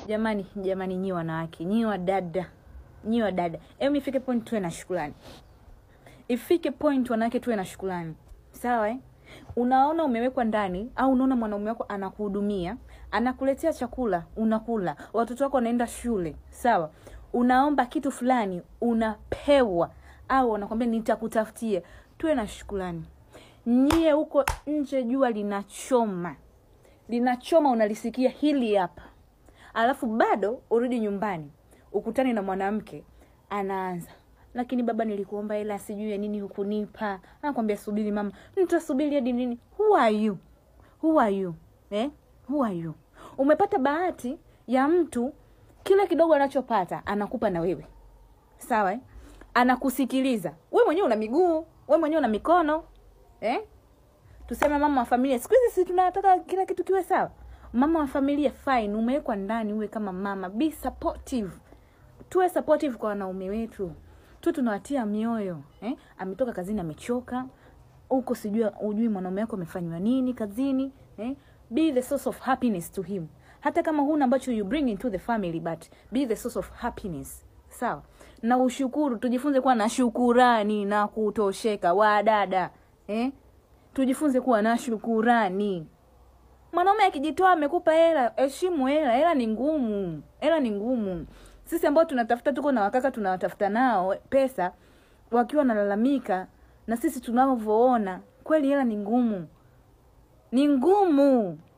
jamani jamani nyi wanawake nyi wadada nyi wadada em ifike point tuwe na shukrani ifike point wanawake tuwe na shukrani sawa eh? unaona umewekwa ndani au unaona mwanaume wako anakuhudumia anakuletea chakula unakula watoto wako wanaenda shule sawa unaomba kitu fulani unapewa au wanakwambia nitakutafutia tuwe na shukrani nyie huko nje jua linachoma linachoma unalisikia hili hapa alafu bado urudi nyumbani ukutane na mwanamke anaanza lakini baba nilikuomba hela sijui ya nini hukunipa anakwambia subiri mama nitasubiri hadi nini who are you who are you eh? who are you umepata bahati ya mtu kile kidogo anachopata anakupa na wewe sawa eh? anakusikiliza we mwenyewe una miguu we mwenyewe una mikono eh? tuseme mama wa familia siku hizi si tunataka kila kitu kiwe sawa mama wa familia fine umewekwa ndani uwe kama mama be supportive tuwe supportive kwa wanaume wetu tuwe tunawatia mioyo eh? ametoka kazini amechoka huko sijui ujui mwanaume wako amefanywa nini kazini eh? be the source of happiness to him hata kama huna ambacho you bring into the family but be the source of happiness sawa na ushukuru tujifunze kuwa na shukurani na kutosheka wadada eh? tujifunze kuwa na shukurani mwanaume akijitoa amekupa hela heshimu hela hela ni ngumu hela ni ngumu sisi ambao tunatafuta tuko na wakaka tunawatafuta nao pesa wakiwa wanalalamika na sisi tunavyoona kweli hela ni ngumu ni ngumu